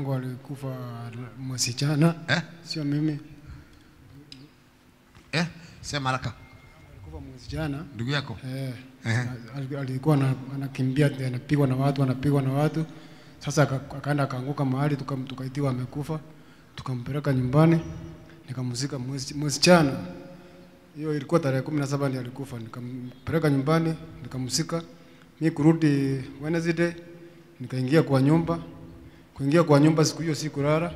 yangu alikufa mwezi jana, eh? sio mimi. Eh? Sema haraka. Alikufa mwezi jana Ndugu yako. eh, Ehe. al- alikuwa ana- anakimbia anapigwa na watu anapigwa na watu. Sasa aka- akaenda akaanguka mahali tukam- tukaitiwa amekufa, tukampeleka nyumbani nikamzika mwezi mwezi jana. Hiyo ilikuwa tarehe kumi na saba ndiyo alikufa, nikampeleka nyumbani nikamzika. Mi kurudi Wednesday nikaingia kwa nyumba, kuingia kwa nyumba siku hiyo sikulala,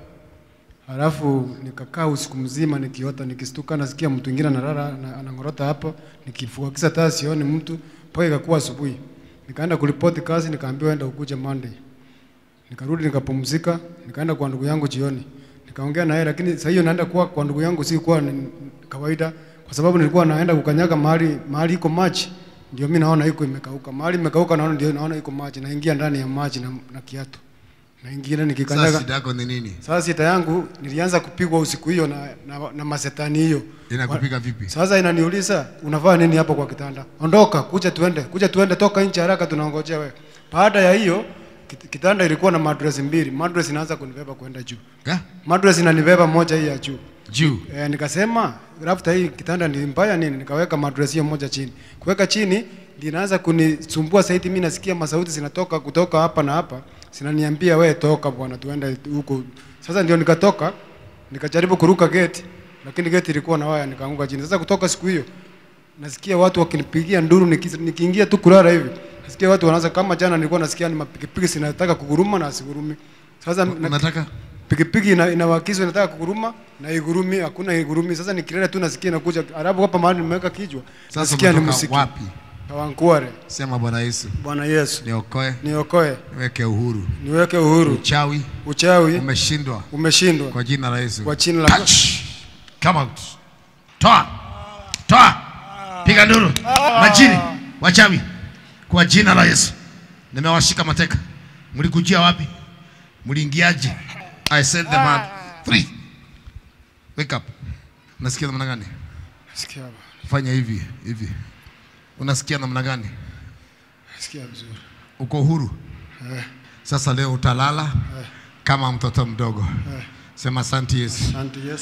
halafu nikakaa usiku mzima nikiota, nikistuka nasikia mtu mwingine analala na- anang'orota hapo, nikifua kisa taa sioni mtu mpaka ikakuwa asubuhi. Nikaenda kuripoti kazi, nikaambiwa enda ukuje Monday. Nikarudi nikapumzika, nikaenda kwa ndugu yangu jioni. Nikaongea na yeye lakini sasa hiyo naenda kwa kwa ndugu yangu si kwa ni kawaida kwa sababu nilikuwa naenda kukanyaga mahali mahali iko maji. Ndio mimi naona iko imekauka. Mahali imekauka naona ndio naona iko maji. Naingia ndani ya maji na, na kiatu. Naingia Sasa nikikanyaga. shida yako ni nini? Sasa sita yangu nilianza kupigwa usiku hiyo na, na, na masetani hiyo. Inakupiga vipi? Sasa inaniuliza unavaa nini hapo kwa kitanda? Ondoka, kuja tuende, kuja tuende, toka nje haraka, tunaongojea wewe. Baada ya hiyo kit- kitanda ilikuwa na mattress mbili. Mattress inaanza kunibeba kwenda juu. Eh? Mattress inanibeba moja hii ya juu. Juu. E, nikasema rafta hii kitanda ni mbaya nini? Nikaweka mattress hiyo moja chini. Kuweka chini ndio inaanza kunisumbua zaidi. Mimi nasikia masauti zinatoka kutoka hapa na hapa, zinaniambia we toka bwana, tuende huko. Sasa ndio nikatoka, nikajaribu kuruka gate, lakini gate ilikuwa na waya, nikaanguka chini. Sasa kutoka siku hiyo nasikia watu wakinipigia nduru, niki- nikiingia tu kulala hivi nasikia watu wanaanza kama jana, nilikuwa nasikia ni mapikipiki zinataka kuguruma na asigurumi. Sasa na- Unataka? pikipiki ina, inawakizwa inataka kuguruma na igurumi, hakuna igurumi. Sasa nikilala tu nasikia inakuja, alafu hapa mahali nimeweka kichwa Sasa nasikia ni umetoka muziki wapi? Kawankuare. Sema Bwana Yesu. Bwana Yesu Niokoe, niokoe, niweke uhuru. niweke uhuru. Uchawi Uchawi umeshindwa umeshindwa kwa jina la Yesu. kwa jina la Touch. Come out. Toa. Toa. Piga nduru. Majini, wachawi kwa jina la Yesu. Nimewashika mateka. Mlikujia wapi? Mliingiaje? I sent them out. Three. Wake up. Unasikia namna gani? Sikia hapa, Fanya hivi, hivi. Unasikia namna gani? sikia vizuri. Uko huru? Eh, Sasa leo utalala kama mtoto mdogo. eh. Sema asante Yesu. Asante Yesu.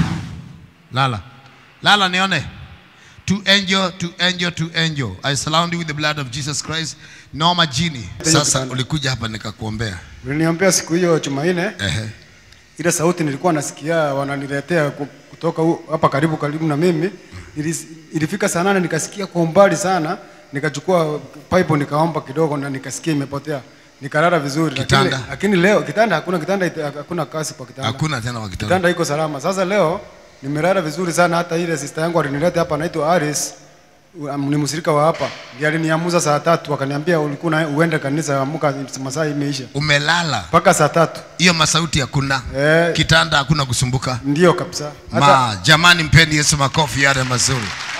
Lala. Lala nione. To angel, to angel, to angel. I surround you with the blood of Jesus Christ. No majini. Sasa ulikuja hapa nikakuombea. Uliniambia siku hiyo Jumanne, Ehe. ile sauti nilikuwa nasikia wananiletea ku- kutoka hu- hapa karibu karibu na mimi. Ilis- Ilifika saa nane nikasikia kwa umbali sana, nikachukua pipe nikaomba kidogo na nikasikia imepotea. Nikalala vizuri Kitanda? Lakini, lakini leo kitanda hakuna kitanda ita- hakuna kasi kwa kitanda. Hakuna tena wakitana. Kitanda iko salama. Sasa leo nimelala vizuri sana, hata ile sister yangu alinileta hapa anaitwa Aris u- ni msirika wa hapa. Ndiye aliniamuza saa tatu akaniambia ulikuwa na- uende kanisa amuka masaa imeisha. Umelala. Mpaka saa tatu. Hiyo masauti hakuna. Eh. Kitanda hakuna kusumbuka. Ndio kabisa. Hata Ma, jamani mpeni Yesu makofi yale mazuri.